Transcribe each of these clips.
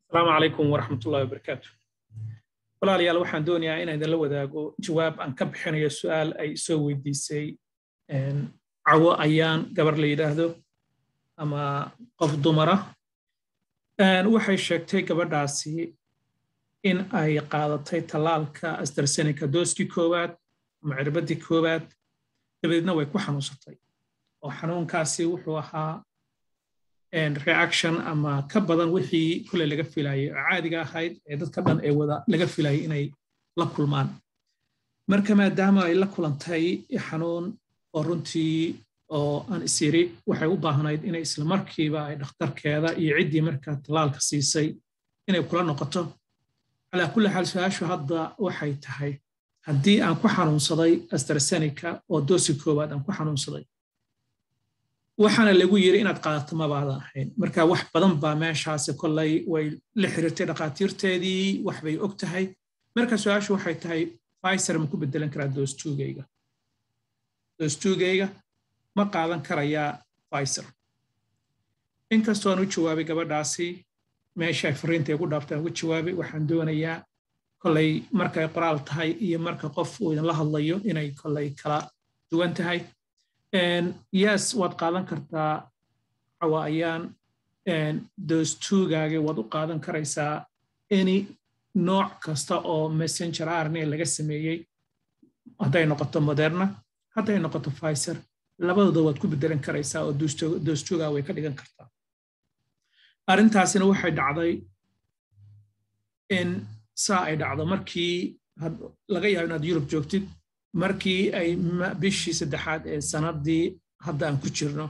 asalaamu calaykum waraxmatullahi wabarakaatu walaalayaal waxaan doonayaa inaan idinla wadaago jawaab aan ka bixinayo su'aal ay soo weydiisay cawo ayaan gabar la yidhaahdo ama qof dumara waxay sheegtay gabadhaasi in ay qaadatay tallaalka astrasenica dooskii koowaad ama cirbaddii koowaad dabadeedna way ku xanuunsatay oo xanuunkaasi wuxuu ahaa reaction ama ka badan wixii kule laga filayay oo caadiga ahayd ee dadka dhan ee wada laga filayay inay la kulmaan marka maadaama ay la kulantay xanuun oo runtii oo aan isyiri waxay u baahnayd inay isla markiiba ay dhakhtarkeeda iyo ciddii markaa tallaalka siisay inay kula noqoto calaa kulli xaal su-aashu hadda waxay tahay haddii aan ku xanuunsaday astrasenica oo doosi koowaad aan ku xanuunsaday waxaana lagu yiri inaad qaadato mabaadan ahayn marka wax badan baa meeshaasi kollay way la xiriirtay dhakhaatiirteedii wax bay og tahay marka su-aashu waxay tahay fiser ma ku bedelan karaa doostugayga doostugayga ma qaadan karayaa fiser inkastoo aan u jawaabay gabadhaasi meesha ay fariinta igu dhaaftay aan ugu jawaabay waxaan doonayaa kollay markay qoraal tahay iyo marka qof uu idinla hadlayo inay kollay kala duwan tahay yes waad qaadan kartaa cawa ayaan doostugaaga waad u qaadan karaysaa any nooc kasta oo messenger arne laga sameeyey hadday noqoto moderna hadday noqoto fiser labadooda waad ku bedelan karaysaa oo doostugaa way ka dhigan kartaa arrintaasina waxay dhacday in saa ay dhacdo markii laga yaabo inaad yurub joogtid markii ay bishii saddexaad ee sannaddii hadda aan ku jirno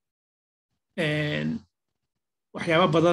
waxyaabo badan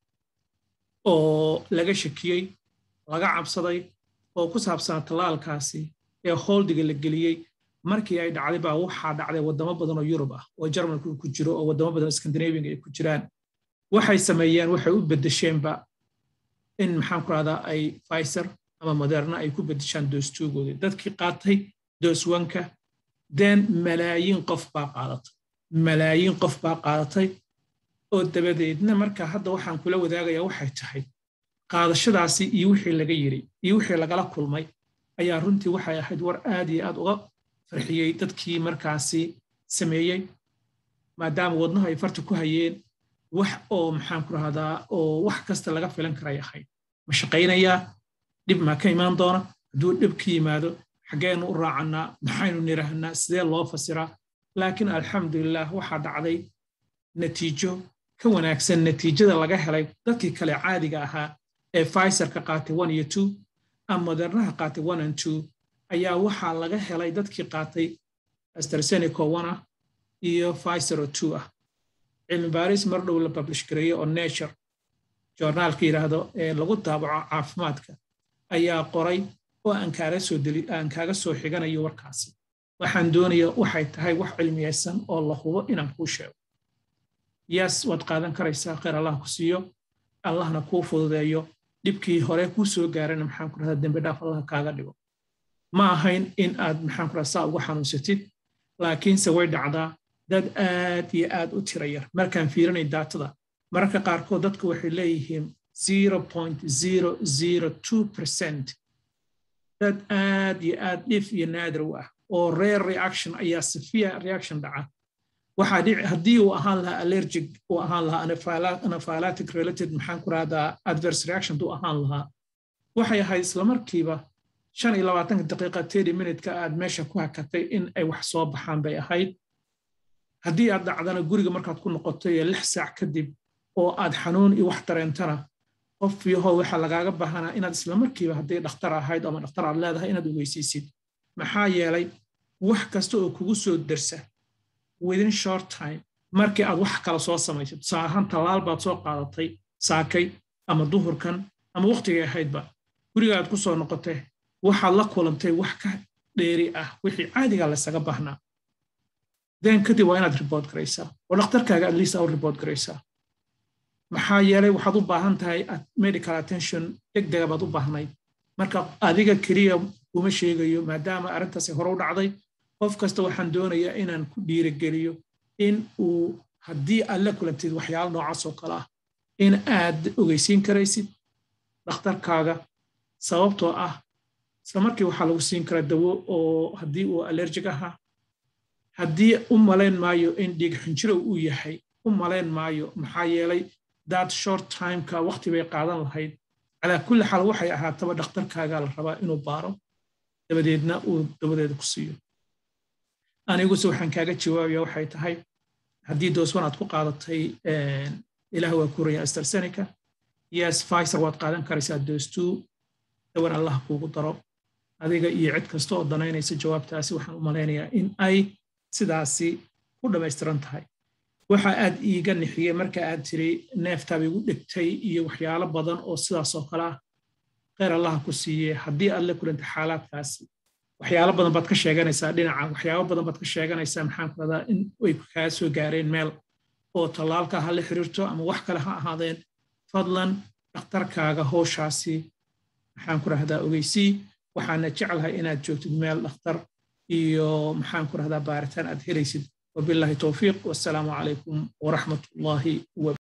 oo laga shakiyey laga cabsaday oo ku saabsanaa tallaalkaasi ee hooldiga la geliyey markii ay dhacday baa waxaa dhacday waddamo badan oo yurub ah oo jarmalku ku jiro oo waddamo badan oo skandinabianga ay ku jiraan waxay sameeyeen waxay u beddesheenba in maxaan ku rahdaa ay fiser ama moderna ay ku beddeshaan doostuugoodii dadkii qaatay dooswanka den malaayiin qof baa qaadatay malaayiin qof baa qaadatay oo dabadeedna marka hadda waxaan kula wadaagayaa waxay tahay qaadashadaasi iyo wixii laga yiri iyo wixii lagala kulmay ayaa runtii waxay ahayd war aad iyo aad uga farxiyey dadkii markaasi sameeyey maadaama wadnahu ay farta ku hayeen wax oo maxaan ku rahdaa oo wax kasta laga filan karay ahayd ma shaqaynayaa dhib maa ka imaan doona hadduu dhib ka yimaado xaggeenu u raacannaa maxaynu nidhaahnaa sidee loo fasiraa laakiin alxamdulilah waxaa dhacday natiijo ka wanaagsan natiijada laga helay dadkii kale caadiga ahaa ee fiserka qaatay one iyo two ama modernaha qaatay one and two ayaa waxaa laga helay dadkii qaatay astrasenico one ah iyo fisero two ah cilmi baaris mar dhow la publish gareeyo oo nature joornaalka yidhaahdo ee lagu daabaco caafimaadka ayaa qoray oo aan kaaga soo deli aan kaaga soo xiganayo warkaasi waxaan doonaya waxay tahay wax cilmiyaysan oo la hubo inaan kuu sheego yes waad qaadan karaysaa khayr allah ku siiyo allahna kuu fududeeyo dhibkii hore kuu soo gaarana maxaan ku rahdaa dembi dhaaf allah kaaga dhigo ma ahayn in aad maxaan ku rahdaa saa ugu xanuunsatid laakiinse way dhacdaa dad aad iyo aad u tira yar markaan fiirinay daatada mararka qaarkood dadku waxay leeyihiin percent dad aad iyo aad dhif iyo naadir u ah oo rare reaction ayaa severe reaction dhaca waxaa dhici haddii uu ahaan lahaa allergic uu ahaan lahaa anaphylatic related maxaan ku rahdaa adverse reaction duu ahaan lahaa waxay ahayd islamarkiiba shan iyo labaatanka daqiiqa tedi minutka aad meesha ku hakatay in ay wax soo baxaan bay ahayd haddii aad dhacdana guriga markaad ku noqoto iyo lix saac kadib oo aad xanuun iyo wax dareentana qof yahow waxaa lagaaga baahanaa inaad islamarkiiba hadday dhakhtar ahayd ama dhakhtar aad leedahay inaad ogeysiisid maxaa yeelay wax kasta oo kugu soo dersa within short time markii aad wax kala soo samaysid tusaale ahaan tallaal baad soo qaadatay saakay ama duhurkan ama wakhtigay ahaydba guriga aad ku soo noqotay waxaad la kulantay wax ka dheeri ah wixii caadigaa laysaga baahnaa den kadib waa inaad ribood garaysaa oo dhakhtarkaaga atleast aa u ribood garaysaa maxaa yeelay waxaad u baahan tahay medical attention degdega baad u baahnayd marka adiga keliya kuma sheegayo maadaama arrintaasi hore u dhacday qof kasta waxaan doonayaa inaan ku dhiirigeliyo in uu haddii aad la kulantid waxyaalo noocaas oo kale ah in aad ogeysiin karaysid dhakhtarkaaga sababtoo ah isla markii waxaa lagu siin karaa dawo oo haddii uu allerjig ahaa haddii u malayn maayo in dhiig xinjirow uu yahay u malayn maayo maxaa yeelay dad short timeka waqti bay qaadan lahayd calaa kulli xaal waxay ahaataba dhakhtarkaagaa la rabaa inuu baaro dabadeedna uu dawadeeda ku siiyo aniguse waxaan kaaga jawaabaya waxay tahay haddii dooswan aad ku qaadatay ilaah waa kuraya astrazeneca yes Pfizer waad qaadan karaysaa dose two dawan allah kuugu daro adiga iyo cid kasta oo danaynaysa jawaabtaasi waxaan u malaynayaa in ay sidaasi ku dhammaystiran tahay waxa aad iiga nixiyey marka aad tiri neeftaaba igu dhegtay iyo waxyaalo badan oo sidaas oo kale ah kheyr allaha ku siiye haddii aad la kulanta xaalaadkaasi waxyaalo badan baad ka sheeganaysaa dhinaca waxyaabo badan baad ka sheeganaysaa maxaan ku radaa in ay kaa soo gaareen meel oo tallaalka ha la xiriirto ama wax kale ha ahaadeen fadlan dhakhtarkaaga howshaasi maxaan ku rahdaa ogeysii waxaana jeclahay inaad joogtid meel dhakhtar iyo maxaan ku rahdaa baaritaan aad helaysid wabillahi towfiiq wassalaamu calaykum waraxmat ullaahi